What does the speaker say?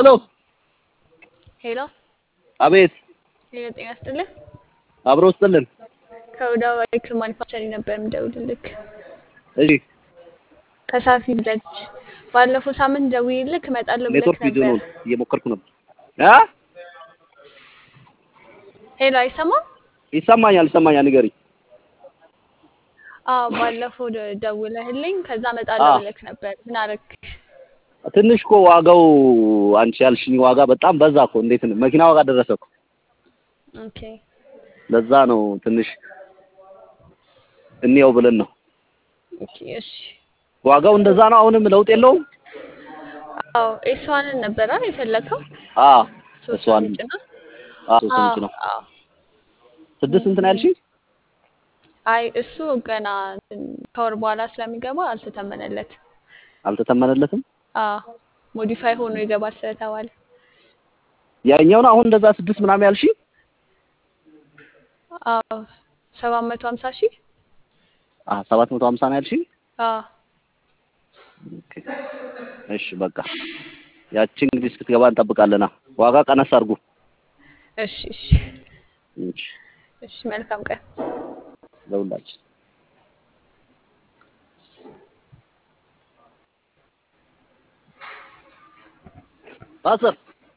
ሄሎ ሄሎ አቤት ሄሎ፣ ጤና ይስጥልኝ። አብሮ ስጥልን ከወደ ባይክል ማኒፋክቸሪንግ ነበር የምደውልልክ። እሺ ከሳፊ ልጅ ባለፈው ሳምንት ደውዬልክ እመጣለሁ ብለክ ኔትወርክ ይዞ ነው ነበር። እየሞከርኩ ነበር አ ሄሎ፣ አይሰማም? ይሰማኛል ይሰማኛል ንገሪ አዎ፣ ባለፈው ደ- ደውለህልኝ ከዛ እመጣለሁ አዎ። ብለክ ነበር። ምን አረክ? ትንሽ እኮ ዋጋው አንቺ ያልሽኝ ዋጋ በጣም በዛ እኮ እንዴት ነው መኪና ዋጋ ደረሰ እኮ ኦኬ ለዛ ነው ትንሽ እንየው ብለን ነው ኦኬ፣ እሺ። ዋጋው እንደዛ ነው አሁንም ለውጥ የለውም አዎ፣ ኤስዋንን ነበረ የፈለከው? አ ሶስት እሷን ኢንች ነው? አ ሶስት ኢንች ነው አዎ። ስድስት ስንት ነው ያልሽኝ አይ እሱ ገና እንትን ከወር በኋላ ስለሚገባ አልተተመነለት። አልተተመነለትም አዎ ሞዲፋይ ሆኖ ይገባል ስለተባለ ያኛው ነው አሁን እንደዛ ስድስት ምናምን ያልሽኝ አዎ ሰባት መቶ ሀምሳ ሺህ አ ሰባት መቶ ሀምሳ ነው ያልሽኝ አዎ ኦኬ እሺ በቃ ያቺ እንግዲህ እስክትገባ እንጠብቃለና ዋጋ ቀነስ አድርጉ እሺ እሺ እሺ እሺ መልካም ቀን ለሁላችን አስር